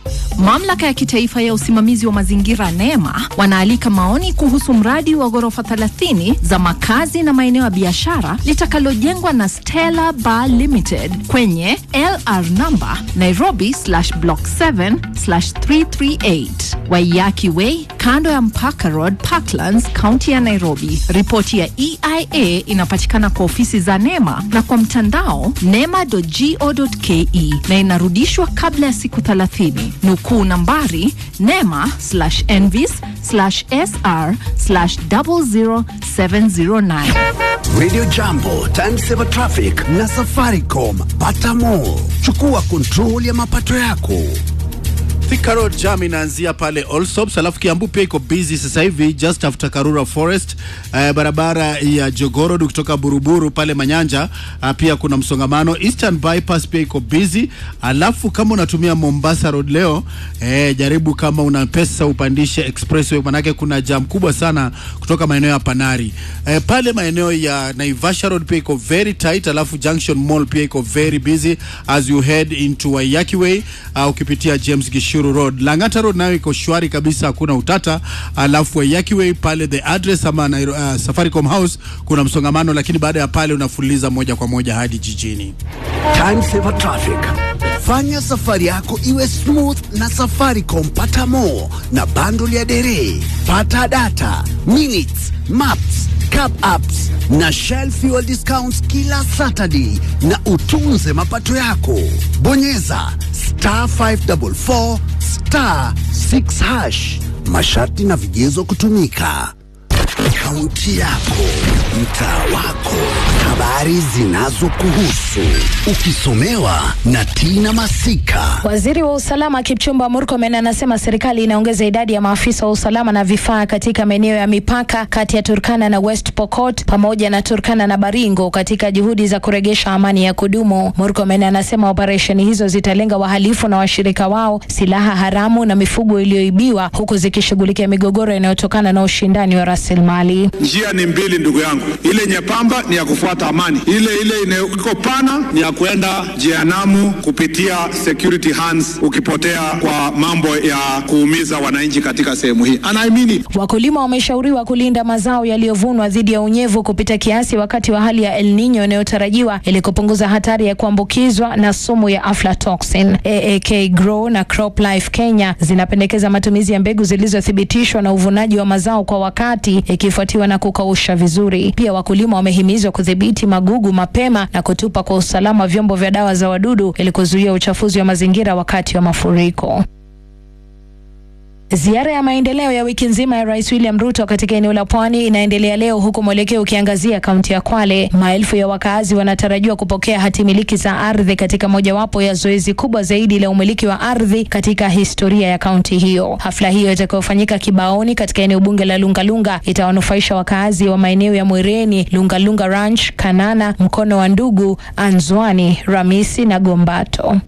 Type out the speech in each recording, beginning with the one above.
Mamlaka ya kitaifa ya usimamizi wa mazingira NEMA wanaalika maoni kuhusu mradi wa ghorofa 30 za makazi na maeneo ya biashara litakalojengwa na Stella Bar Limited kwenye LR number Nairobi slash block 7 slash 338 Waiyaki Way kando ya Mpaka Road, Parklands, kaunti ya Nairobi. Ripoti ya EIA inapatikana kwa ofisi za NEMA na kwa mtandao nema.go.ke na inarudishwa kabla ya siku 30. Nukuu nambari nema slash envis slash sr slash 00709. Radio Jambo, Time Saver Traffic na Safaricom. Pata more. Chukua control ya mapato yako. Thika Road jam inaanzia pale Allsops, alafu Kiambu pia iko busy sasa hivi just after Karura Forest. Uh, barabara ya Jogoo Road kutoka Buruburu pale Manyanja, uh, pia kuna msongamano. Eastern Bypass pia iko busy. Alafu kama unatumia Mombasa Road leo, eh, jaribu kama una pesa upandishe expressway, manake kuna jam kubwa sana kutoka maeneo ya Panari. Eh, pale maeneo ya Naivasha Road pia iko very tight, alafu Junction Mall pia iko very busy as you head into Waiyaki Way, uh, ukipitia James Gishu Shuru Road. Lang'ata Road nayo iko shwari kabisa, hakuna utata. Alafu Waiyaki Way pale the address ama Nairo, uh, Safaricom House kuna msongamano, lakini baada ya pale unafuliza moja kwa moja hadi jijini. Time Saver Traffic. Fanya safari yako iwe smooth na Safaricom. Pata more na bundle ya dere, pata data, minutes, maps, cab apps na Shell fuel discounts kila Saturday, na utunze mapato yako. Bonyeza star 544 star 6 hash. Masharti na vigezo kutumika. Kaunti yako, mtaa wako, habari zinazokuhusu, ukisomewa na Tina Masika. Waziri wa usalama Kipchumba Murkomen anasema serikali inaongeza idadi ya maafisa wa usalama na vifaa katika maeneo ya mipaka kati ya Turkana na West Pokot pamoja na Turkana na Baringo katika juhudi za kuregesha amani ya kudumu. Murkomen anasema operesheni hizo zitalenga wahalifu na washirika wao, silaha haramu na mifugo iliyoibiwa, huku zikishughulikia migogoro inayotokana na ushindani wa rasilimali. Njia ni mbili ndugu yangu, ile nyepamba ni ya kufuata amani, ile ile iko pana ni ya kuenda jehanamu kupitia security hands, ukipotea kwa mambo ya kuumiza wananchi katika sehemu hii. And I mean it. Wakulima wameshauriwa kulinda mazao yaliyovunwa dhidi ya unyevu kupita kiasi wakati wa hali ya El Nino inayotarajiwa ili kupunguza hatari ya kuambukizwa na sumu ya aflatoxin. AAK Grow na CropLife Kenya zinapendekeza matumizi ya mbegu zilizothibitishwa na uvunaji wa mazao kwa wakati ikifuatiwa na kukausha vizuri. Pia wakulima wamehimizwa kudhibiti magugu mapema na kutupa kwa usalama vyombo vya dawa za wadudu ili kuzuia uchafuzi wa mazingira wakati wa mafuriko. Ziara ya maendeleo ya wiki nzima ya Rais William Ruto katika eneo la Pwani inaendelea leo huku mwelekeo ukiangazia kaunti ya Kwale. Maelfu ya wakaazi wanatarajiwa kupokea hati miliki za ardhi katika mojawapo ya zoezi kubwa zaidi la umiliki wa ardhi katika historia ya kaunti hiyo. Hafla hiyo itakayofanyika Kibaoni katika eneo bunge la Lungalunga itawanufaisha wakaazi wa maeneo ya Mwereni, Lungalunga Ranch, Kanana, Mkono wa Ndugu, Anzwani, Ramisi na Gombato.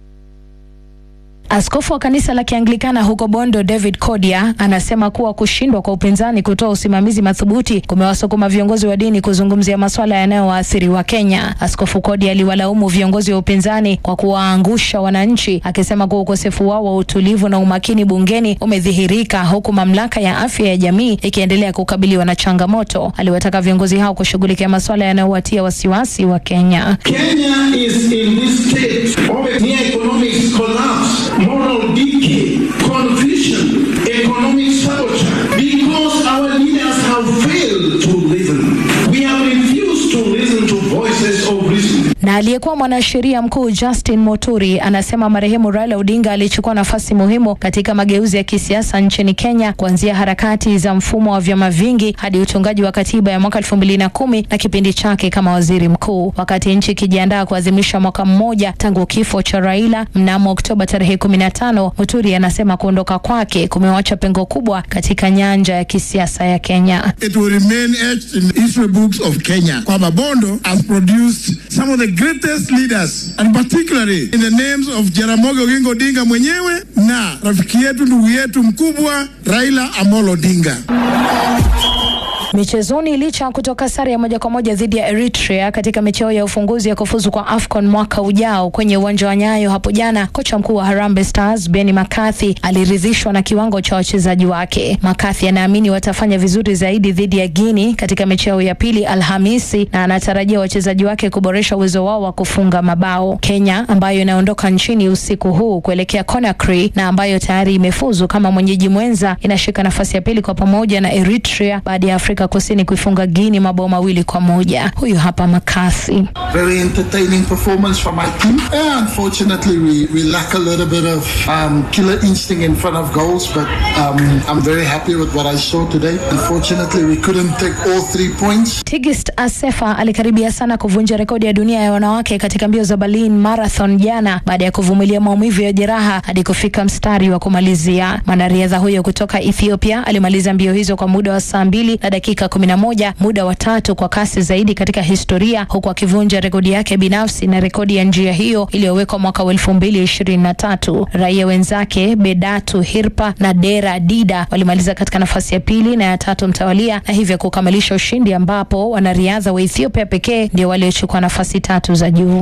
Askofu wa kanisa la Kianglikana huko Bondo David Kodia anasema kuwa kushindwa kwa upinzani kutoa usimamizi madhubuti kumewasukuma viongozi wa dini kuzungumzia masuala yanayowaathiri wa Kenya. Askofu Kodia aliwalaumu viongozi wa upinzani kwa kuwaangusha wananchi, akisema kuwa ukosefu wao wa utulivu na umakini bungeni umedhihirika, huku mamlaka ya afya ya jamii ikiendelea kukabiliwa na changamoto. Aliwataka viongozi hao kushughulikia masuala yanayowatia wasiwasi wa Kenya. Kenya is in this state of near economic collapse, moral decay, confusion, economic sabotage, because our leaders have failed to listen. We have refused to listen to voices of reason. Na aliyekuwa mwanasheria mkuu Justin Muturi anasema marehemu Raila Odinga alichukua nafasi muhimu katika mageuzi ya kisiasa nchini Kenya, kuanzia harakati za mfumo wa vyama vingi hadi utungaji wa katiba ya mwaka elfu mbili na kumi na kipindi chake kama waziri mkuu. Wakati nchi ikijiandaa kuadhimisha mwaka mmoja tangu kifo cha Raila mnamo Oktoba tarehe kumi na tano, Muturi anasema kuondoka kwake kumewacha pengo kubwa katika nyanja ya kisiasa ya Kenya. It will remain etched in the history books of Kenya kwamba Bondo has produced some of the greatest leaders and particularly in the names of Jaramogi Oginga Odinga mwenyewe na rafiki yetu ndugu yetu mkubwa Raila Amolo Odinga. Michezoni, licha ya kutoka sare ya moja kwa moja dhidi ya Eritrea katika mechi yao ya ufunguzi ya kufuzu kwa AFCON mwaka ujao kwenye uwanja wa Nyayo hapo jana, kocha mkuu wa Harambee Stars Benny McCarthy aliridhishwa na kiwango cha wachezaji wake. McCarthy anaamini watafanya vizuri zaidi dhidi ya Guinea katika mechi yao ya pili Alhamisi, na anatarajia wachezaji wake kuboresha uwezo wao wa kufunga mabao. Kenya ambayo inaondoka nchini usiku huu kuelekea Conakry na ambayo tayari imefuzu kama mwenyeji mwenza inashika nafasi ya pili kwa pamoja na Eritrea baada ya Afrika Kusini kuifunga Guinea mabao mawili kwa moja. Huyu hapa McCarthy. Very entertaining performance from my team. Yeah, unfortunately, we, we lack a little bit of um, killer instinct in front of goals, but um, I'm very happy with what I saw today. Unfortunately, we couldn't take all three points. Tigist Asefa alikaribia sana kuvunja rekodi ya dunia ya wanawake katika mbio za Berlin Marathon jana baada ya kuvumilia maumivu ya jeraha hadi kufika mstari wa kumalizia. Mwanariadha huyo kutoka Ethiopia alimaliza mbio hizo kwa muda wa saa mbili na dakika kumi na moja, muda wa tatu kwa kasi zaidi katika historia, huku akivunja rekodi yake binafsi na rekodi ya njia hiyo iliyowekwa mwaka wa elfu mbili ishirini na tatu. Raia wenzake Bedatu Hirpa na Dera Dida walimaliza katika nafasi ya pili na ya tatu mtawalia na hivyo kukamilisha ushindi, ambapo wanariadha wa Ethiopia pekee ndio waliochukua nafasi tatu za juu.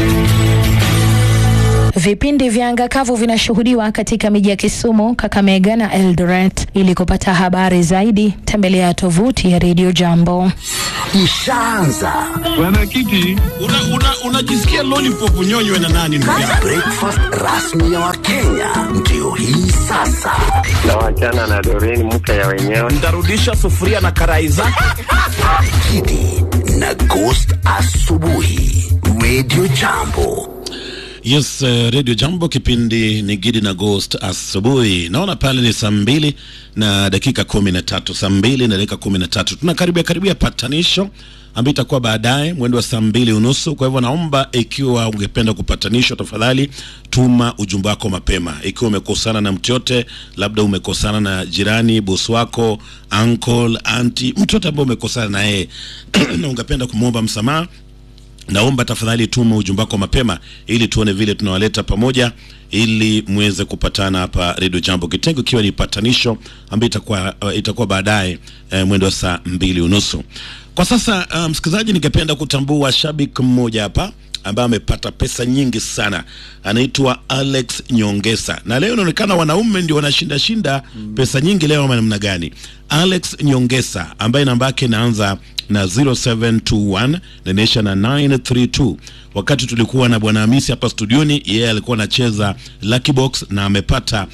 Vipindi vya anga kavu vinashuhudiwa katika miji ya Kisumu, Kakamega na Eldoret. Ili kupata habari zaidi, tembelea tovuti ya Radio Jambo. Ishaanza Mwenyekiti, unajisikia una, una lollipop unyonywe na nani ndugu yangu? breakfast rasmi ya Wakenya ndio hii sasa. na wachana na Doreen mke ya wenyewe. Ntarudisha sufuria na karai zake. Kidi na Ghost asubuhi, Radio Jambo. Yes, uh, Radio Jambo, kipindi ni Gidi na Ghost asubuhi. Naona pale ni saa mbili na dakika kumi na tatu saa mbili na dakika kumi na tatu tunakaribia karibia patanisho ambayo itakuwa baadaye mwendo wa saa mbili unusu. Kwa hivyo naomba ikiwa ungependa kupatanishwa, tafadhali tuma ujumbe wako mapema. Ikiwa umekosana na mtu yote, labda umekosana na jirani, bosi wako, uncle, auntie, mtu yote ambaye umekosana na yeye na ungependa kumwomba msamaha naomba tafadhali tuma ujumbe wako mapema ili tuone vile tunawaleta pamoja ili muweze kupatana hapa Radio Jambo, kitengo ikiwa ni patanisho ambayo itakuwa, uh, itakuwa baadaye uh, mwendo wa saa mbili unusu. Kwa sasa uh, msikilizaji, ningependa kutambua shabiki mmoja hapa ambaye amepata pesa nyingi sana, anaitwa Alex Nyongesa, na leo inaonekana wanaume ndio wanashinda shinda pesa nyingi leo, ama namna gani? Alex Nyongesa ambaye namba yake inaanza na 0721 na inaisha na 932. Wakati tulikuwa na bwana Hamisi hapa studioni, yeye alikuwa anacheza Lucky Box na amepata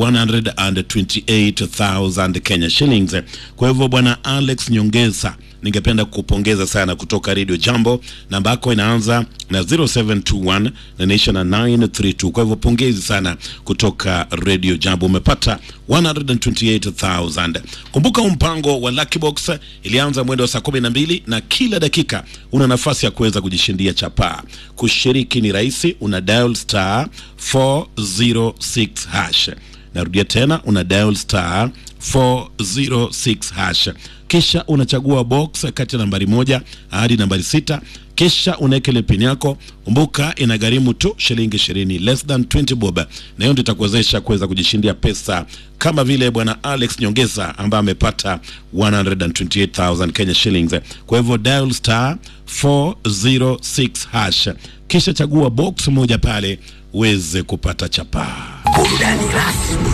128,000 Kenya shillings. Kwa hivyo bwana Alex Nyongesa ningependa kukupongeza sana kutoka Radio Jambo. Namba yako inaanza na 0721 na inaisha na 932. Kwa hivyo pongezi sana kutoka Radio Jambo, umepata 128,000. Kumbuka huu mpango wa Lucky Box ilianza mwendo wa saa 12 na kila dakika una nafasi ya kuweza kujishindia chapaa. Kushiriki ni rahisi, una dial star 406 hash. Narudia tena, una dial star 406 hash kisha unachagua box kati ya nambari moja hadi nambari sita kisha unaweka ile pin yako. Kumbuka inagharimu tu shilingi ishirini, less than 20 bob, na hiyo ndio itakuwezesha kuweza kujishindia pesa kama vile bwana Alex Nyongesa ambaye amepata 128,000 Kenya shillings. Kwa hivyo dial star 406 hash, kisha chagua box moja pale uweze kupata chapaa. Burudani rasmi